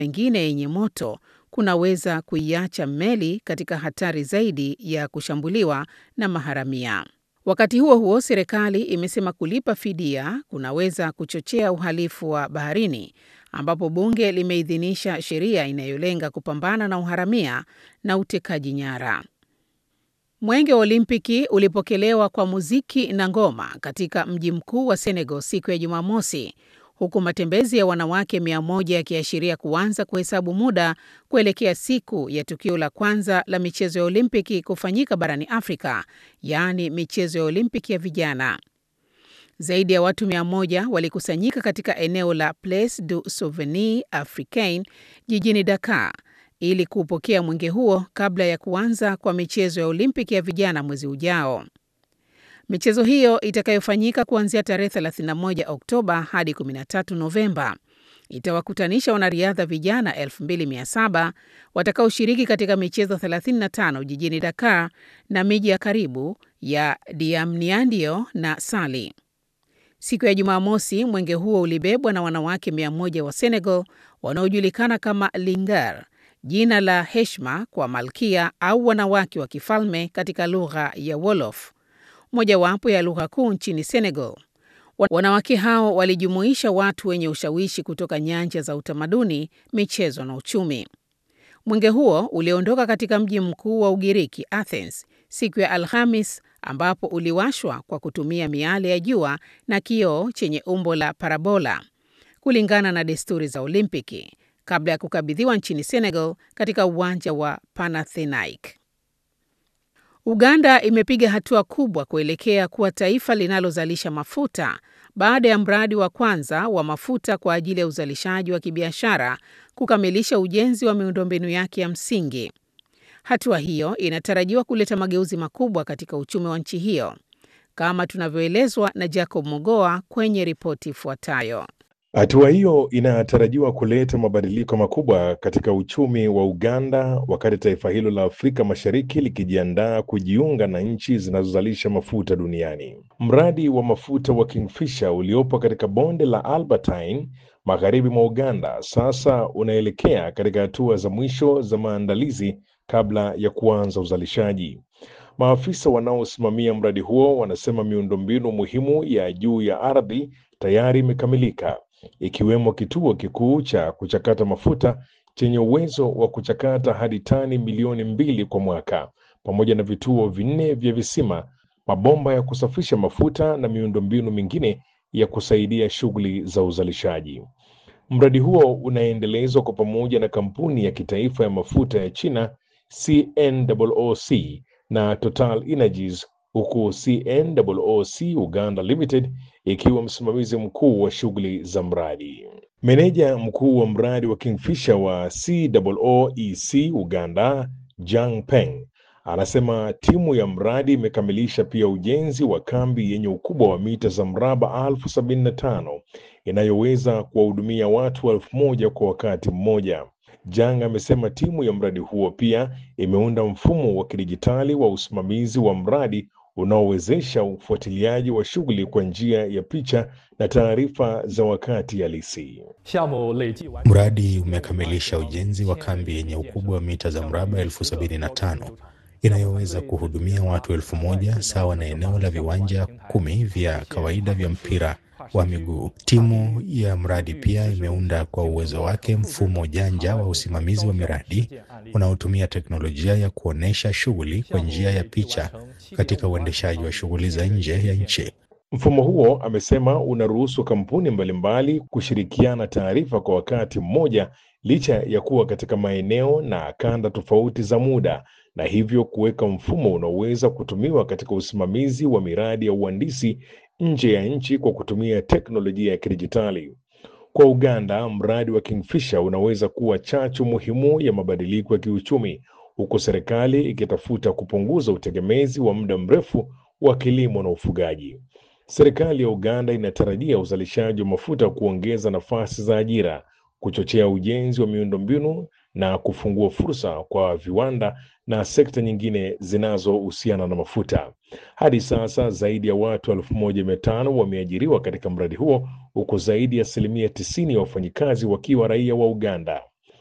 mengine yenye moto kunaweza kuiacha meli katika hatari zaidi ya kushambuliwa na maharamia. Wakati huo huo, serikali imesema kulipa fidia kunaweza kuchochea uhalifu wa baharini, ambapo bunge limeidhinisha sheria inayolenga kupambana na uharamia na utekaji nyara. Mwenge wa Olimpiki ulipokelewa kwa muziki na ngoma katika mji mkuu wa Senegal siku ya Jumamosi, huku matembezi ya wanawake mia moja yakiashiria kuanza kuhesabu muda kuelekea siku ya tukio la kwanza la michezo ya Olimpiki kufanyika barani Afrika, yaani michezo ya Olimpiki ya vijana. Zaidi ya watu mia moja walikusanyika katika eneo la Place du Souvenir Africain jijini Dakar ili kuupokea mwenge huo kabla ya kuanza kwa michezo ya Olimpiki ya vijana mwezi ujao. Michezo hiyo itakayofanyika kuanzia tarehe 31 Oktoba hadi 13 Novemba itawakutanisha wanariadha vijana 2700 watakaoshiriki katika michezo 35 jijini Dakar na miji ya karibu ya Diamniadio na Sali. Siku ya Jumamosi, mwenge huo ulibebwa na wanawake 100 wa Senegal wanaojulikana kama Lingar, jina la heshima kwa malkia au wanawake wa kifalme katika lugha ya Wolof, mojawapo ya lugha kuu nchini Senegal. Wanawake hao walijumuisha watu wenye ushawishi kutoka nyanja za utamaduni, michezo na uchumi. Mwenge huo uliondoka katika mji mkuu wa Ugiriki, Athens, siku ya Alhamis, ambapo uliwashwa kwa kutumia miale ya jua na kioo chenye umbo la parabola, kulingana na desturi za Olimpiki, kabla ya kukabidhiwa nchini Senegal katika uwanja wa Panathinaike. Uganda imepiga hatua kubwa kuelekea kuwa taifa linalozalisha mafuta baada ya mradi wa kwanza wa mafuta kwa ajili ya uzalishaji wa kibiashara kukamilisha ujenzi wa miundombinu yake ya msingi. Hatua hiyo inatarajiwa kuleta mageuzi makubwa katika uchumi wa nchi hiyo, kama tunavyoelezwa na Jacob Mogoa kwenye ripoti ifuatayo. Hatua hiyo inatarajiwa kuleta mabadiliko makubwa katika uchumi wa Uganda wakati taifa hilo la Afrika Mashariki likijiandaa kujiunga na nchi zinazozalisha mafuta duniani. Mradi wa mafuta wa Kingfisher uliopo katika bonde la Albertine magharibi mwa Uganda sasa unaelekea katika hatua za mwisho za maandalizi kabla ya kuanza uzalishaji. Maafisa wanaosimamia mradi huo wanasema miundombinu muhimu ya juu ya ardhi tayari imekamilika ikiwemo kituo kikuu cha kuchakata mafuta chenye uwezo wa kuchakata hadi tani milioni mbili kwa mwaka, pamoja na vituo vinne vya visima, mabomba ya kusafisha mafuta na miundombinu mingine ya kusaidia shughuli za uzalishaji. Mradi huo unaendelezwa kwa pamoja na kampuni ya kitaifa ya mafuta ya China CNOOC na Total Energies huku CNOOC Uganda Limited ikiwa msimamizi mkuu wa shughuli za mradi. Meneja mkuu wa mradi wa Kingfisher wa COOEC Uganda, Jang Peng, anasema timu ya mradi imekamilisha pia ujenzi wa kambi yenye ukubwa wa mita za mraba elfu sabini na tano inayoweza kuwahudumia watu elfu moja kwa wakati mmoja. Jang amesema timu ya mradi huo pia imeunda mfumo wa kidijitali wa usimamizi wa mradi unaowezesha ufuatiliaji wa shughuli kwa njia ya picha na taarifa za wakati halisi. Mradi umekamilisha ujenzi wa kambi yenye ukubwa wa mita za mraba elfu sabini na tano inayoweza kuhudumia watu elfu moja sawa na eneo la viwanja kumi vya kawaida vya mpira wa miguu. Timu ya mradi pia imeunda kwa uwezo wake mfumo janja wa usimamizi wa miradi unaotumia teknolojia ya kuonyesha shughuli kwa njia ya picha katika uendeshaji wa shughuli za nje ya nchi. Mfumo huo, amesema, unaruhusu kampuni mbalimbali kushirikiana taarifa kwa wakati mmoja licha ya kuwa katika maeneo na kanda tofauti za muda na hivyo kuweka mfumo unaoweza kutumiwa katika usimamizi wa miradi ya uhandisi nje ya nchi kwa kutumia teknolojia ya kidijitali. Kwa Uganda, mradi wa Kingfisher unaweza kuwa chachu muhimu ya mabadiliko ya kiuchumi, huku serikali ikitafuta kupunguza utegemezi wa muda mrefu wa kilimo na ufugaji. Serikali ya Uganda inatarajia uzalishaji wa mafuta kuongeza nafasi za ajira, kuchochea ujenzi wa miundombinu na kufungua fursa kwa viwanda na sekta nyingine zinazohusiana na mafuta. Hadi sasa zaidi ya watu elfu moja mia tano wameajiriwa katika mradi huo huku zaidi ya asilimia tisini ya wafanyikazi wakiwa raia wa Uganda.